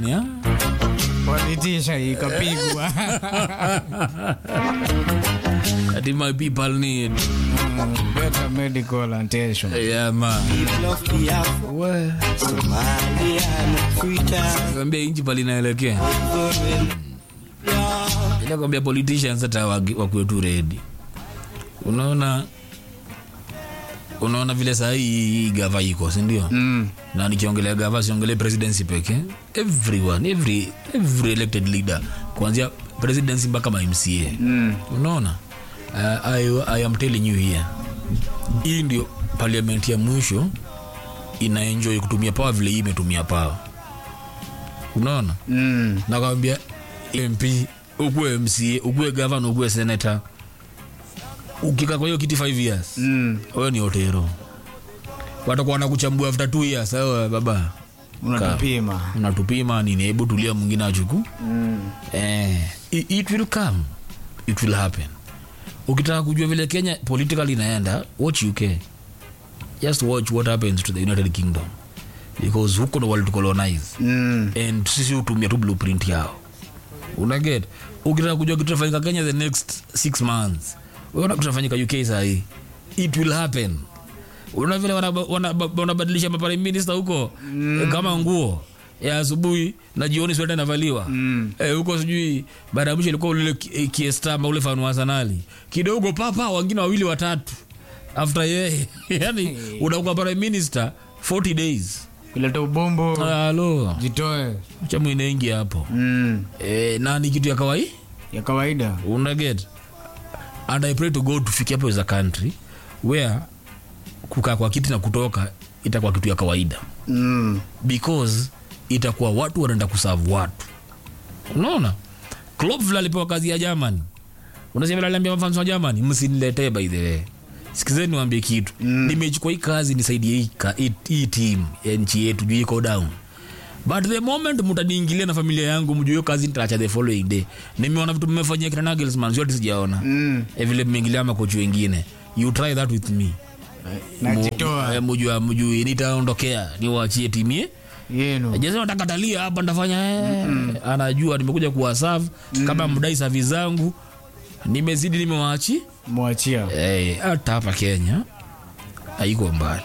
ya? walitisha ikapigwa Ati my people need better medical attention yeah, man. We, kwambia inchi pali inaelekea ila kwambia politicians hata waki- wakuwe tu ready unaona unaona vile saa hii hii gava iko sindio mm. na nikiongelea gava siongelee presidency peke everyone every, every elected leader kuanzia presidency mpaka mamca Mm. unaona uh, I, i am telling you here hii ndio parliament ya mwisho inaenjoy kutumia pawa vile hii imetumia pawa unaona Mm. nakwambia mp ukuwe mca ukuwe gavana ukuwe senata ukika kwa hiyo kiti 5 years Mm. wewe ni otero watakuwa wanakuchambua after two years sawa baba unatupima unatupima nini hebu tulia mwingine achuku mm. eh, it, it will come it will happen ukitaka kujua vile kenya political inaenda watch uk just watch what happens to the united kingdom because huko ndo walitucolonize Mm. and sisi hutumia tu blueprint yao unaget ukitaka kujua kitu tafanyika kenya the next six months uona kitu tafanyika uk sahii it will happen una vile wanabadilisha wana, wana wanabadilisha maprime minister huko mm. kama nguo ya asubuhi na jioni sweta inavaliwa Mm. eh, huko sijui baada ya mwisho ilikuwa ule ki- kiestama ule fanu arsenali kidogo papa wengine wawili watatu after yeye yani unakuwa prime minister 40 days kuleta ubombo halo jitoe cha mwinengi hapo mm. e, na ni kitu ya kawaii ya kawaida unaget and i pray to god tufikia hapo as a country where kukaa kwa kiti na kutoka itakuwa kitu ya kawaida mm. because itakuwa watu wanaenda kusavu watu unaona Klopp vile alipewa kazi ya germany unasema vile aliambia mafans wa germany msiniletee by the way sikizeni niwaambie kitu mm. nimechukua hii kazi nisaidie hii ka- hii- hii team ya nchi yetu juu iko down but the moment mtaniingilia na familia yangu mjue hiyo kazi nitaacha the following day nimeona vitu mmefanyia kina Nagelsmann zote sijaona Mm. Eh, vile mmeingilia makochi wengine you try that with me najitoa Mu- mjua mjui nitaondokea niwaachie timie yenu jese natakatalia hapa ntafanya eh. anajua nimekuja kuwasav kama mdai savi zangu nimezidi nimewaachi mwachia Eh, hata hapa kenya haiko mbali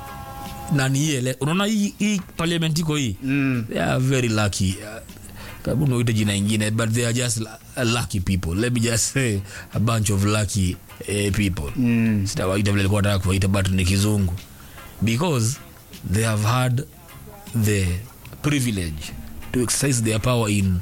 na ni hii ele- unaona hii, hii parliament iko hii mm. they are very lucky kabu noite jina ingine but they are just lu- lucky people let me just say a bunch of lucky eh, people Mm. sitawaita vile likuwa nataka kuwaita but ni kizungu because they have had the privilege to exercise their power in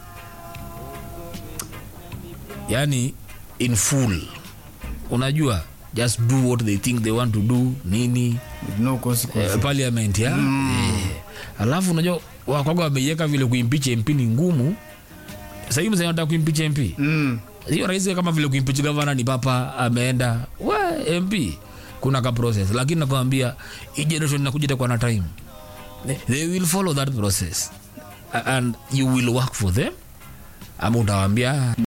yani in full unajua just do what they think they want to do nini with no consequence eh, parliament ya eh. alafu unajua wakwaga wameiweka vile kuimpeach mp ni ngumu sahii msee anataka kuimpeach mp mm. hiyo rahisi kama vile kuimpeach gavana ni papa ameenda we mp kuna ka process lakini nakwambia hii generation inakuja itakuwa na time they will follow that process A- and you will work for them ama utawambia